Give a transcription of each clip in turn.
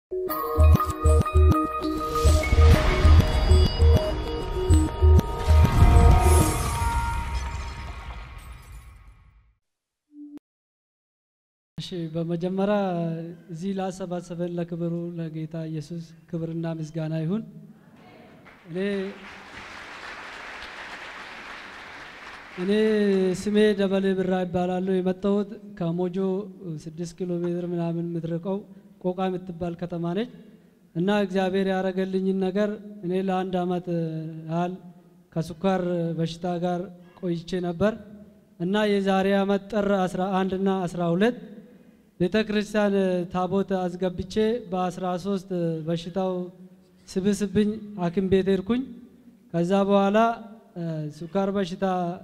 እሺ በመጀመሪያ እዚህ ላሰባሰበን ለክብሩ ለጌታ ኢየሱስ ክብርና ምስጋና ይሁን። እኔ እኔ ስሜ ደበሌ ብራ ይባላለሁ። የመጣሁት ከሞጆ ስድስት ኪሎ ሜትር ምናምን የምትርቀው ቆቃ የምትባል ከተማ ነች እና እግዚአብሔር ያደረገልኝን ነገር እኔ ለአንድ አመት ያህል ከስኳር በሽታ ጋር ቆይቼ ነበር እና የዛሬ አመት ጥር 11 እና 12 ቤተ ክርስቲያን ታቦት አስገብቼ በ13 በሽታው ስብስብኝ ሐኪም ቤት ሄድኩኝ። ከዛ በኋላ ስኳር በሽታ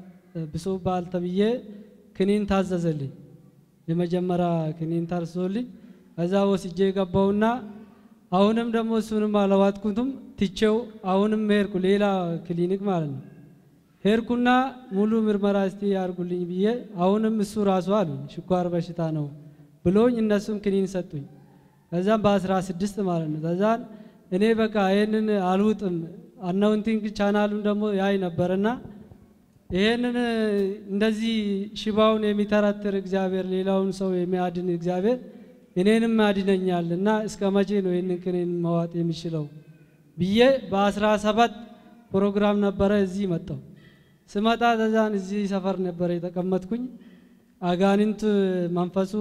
ብሶብሃል ተብዬ ክኒን ታዘዘልኝ። የመጀመሪያ ክኒን ታርሶልኝ ከዛ ወስጄ ገባውና አሁንም ደግሞ እሱንም አለዋጥኩትም ትቼው አሁንም ሄድኩ ሌላ ክሊኒክ ማለት ነው። ሄድኩና ሙሉ ምርመራ እስቲ ያርጉልኝ ብዬ አሁንም እሱ ራሱ አሉ ስኳር በሽታ ነው ብሎኝ እነሱም ክኒን ሰጡኝ። ከዛም በአስራ ስድስት ማለት ነው። ከዛን እኔ በቃ ይህንን አልውጥም አናውንቲንግ ቻናሉን ደግሞ ያይ ነበርና ይሄንን እንደዚህ ሽባውን የሚተረትር እግዚአብሔር ሌላውን ሰው የሚያድን እግዚአብሔር እኔንም ያድነኛል እና እስከ መቼ ነው ይህንን ክኒን መዋጥ የሚችለው ብዬ በአስራ ሰባት ፕሮግራም ነበረ እዚህ መጣው። ስመጣ ተዛን እዚህ ሰፈር ነበረ የተቀመጥኩኝ። አጋንንት መንፈሱ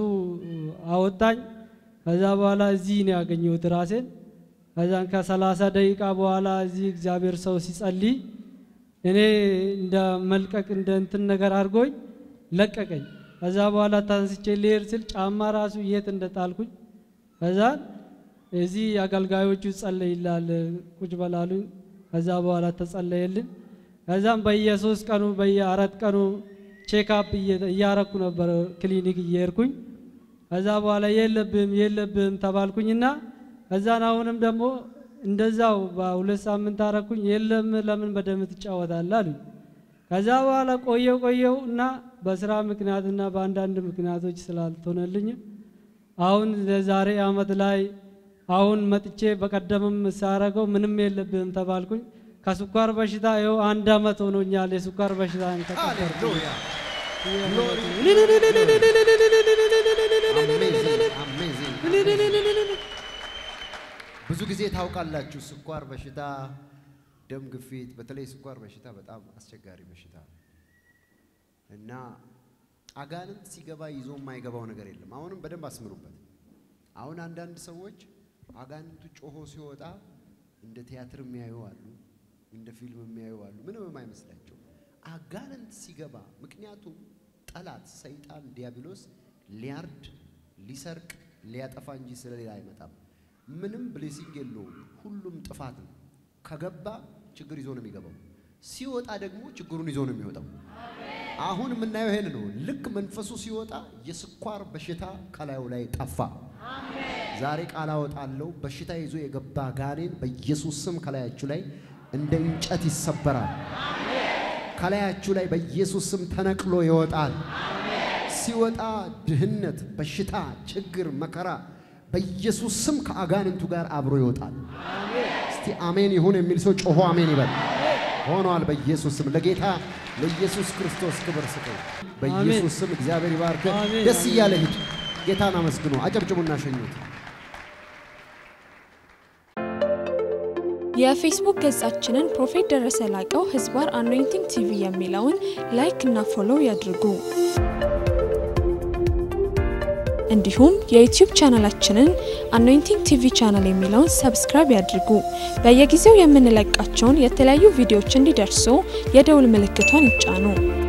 አወጣኝ። ከዛ በኋላ እዚህ ነው ያገኘሁት ራሴን። ከዛን ከሰላሳ ደቂቃ በኋላ እዚህ እግዚአብሔር ሰው ሲጸልይ እኔ እንደ መልቀቅ እንደ እንትን ነገር አድርጎኝ ለቀቀኝ። ከዛ በኋላ ታንስቼ ልሄድ ስል ጫማ ራሱ የት እንደጣልኩኝ ከዛን እዚህ አገልጋዮቹ ጸለይላል ቁጭ በላሉኝ። ከዛ በኋላ ተጸለየልን። ከዛም በየሶስት ቀኑ በየአራት ቀኑ ቼክአፕ እያረኩ ነበር ክሊኒክ እየሄድኩኝ። ከዛ በኋላ የለብህም የለብህም ተባልኩኝና ከዛን አሁንም ደግሞ እንደዛው በሁለት ሳምንት አረኩኝ። የለም ለምን በደም ትጫወታለህ አሉኝ። ከዛ በኋላ ቆየው ቆየው እና በስራ ምክንያትና በአንዳንድ ምክንያቶች ስላልሆነልኝ አሁን ዛሬ አመት ላይ አሁን መጥቼ በቀደምም ሳረገው ምንም የለብህም ተባልኩኝ። ከስኳር በሽታ ይኸው አንድ አመት ሆኖኛል። የስኳር በሽታ ተቀበርኩ። ሃሌሉያ ብዙ ጊዜ ታውቃላችሁ፣ ስኳር በሽታ፣ ደም ግፊት፣ በተለይ ስኳር በሽታ በጣም አስቸጋሪ በሽታ ነው እና አጋንንት ሲገባ ይዞ የማይገባው ነገር የለም። አሁንም በደንብ አስምሩበት። አሁን አንዳንድ ሰዎች አጋንንቱ ጮሆ ሲወጣ እንደ ቲያትር የሚያዩ አሉ፣ እንደ ፊልም የሚያዩ አሉ። ምንም የማይመስላቸው አጋንንት ሲገባ ምክንያቱም ጠላት ሰይጣን ዲያብሎስ ሊያርድ ሊሰርቅ ሊያጠፋ እንጂ ስለሌላ አይመጣም። ምንም ብሌሲንግ የለውም። ሁሉም ጥፋት ነው። ከገባ ችግር ይዞ ነው የሚገባው። ሲወጣ ደግሞ ችግሩን ይዞ ነው የሚወጣው። አሁን የምናየው ይሄን ነው። ልክ መንፈሱ ሲወጣ የስኳር በሽታ ከላዩ ላይ ጠፋ። ዛሬ ቃል አወጣለሁ። በሽታ ይዞ የገባ ጋኔን በኢየሱስ ስም ከላያችሁ ላይ እንደ እንጨት ይሰበራል። ከላያችሁ ላይ በኢየሱስ ስም ተነቅሎ ይወጣል። ሲወጣ ድህነት፣ በሽታ፣ ችግር፣ መከራ በኢየሱስ ስም ከአጋንንቱ ጋር አብሮ ይወጣል። እስቲ አሜን ይሁን የሚል ሰው ጮሆ አሜን ይበል። ሆኗል። በኢየሱስ ስም ለጌታ ለኢየሱስ ክርስቶስ ክብር ስጠው። በኢየሱስ ስም እግዚአብሔር ይባርክ። አሜን፣ ደስ አሜን። እያለ ሂድ። ጌታን አመስግኖ አጨብጭቡና ሸኙት። የፌስቡክ ገጻችንን ፕሮፌት ደረሰ ላቀው ህዝባር አኖይንቲንግ ቲቪ የሚለውን ላይክ እና ፎሎው ያድርጉ። እንዲሁም የዩቲዩብ ቻናላችንን አኖይንቲንግ ቲቪ ቻናል የሚለውን ሰብስክራይብ ያድርጉ። በየጊዜው የምንለቃቸውን የተለያዩ ቪዲዮዎች እንዲደርሱ የደውል ምልክቷን ይጫኑ።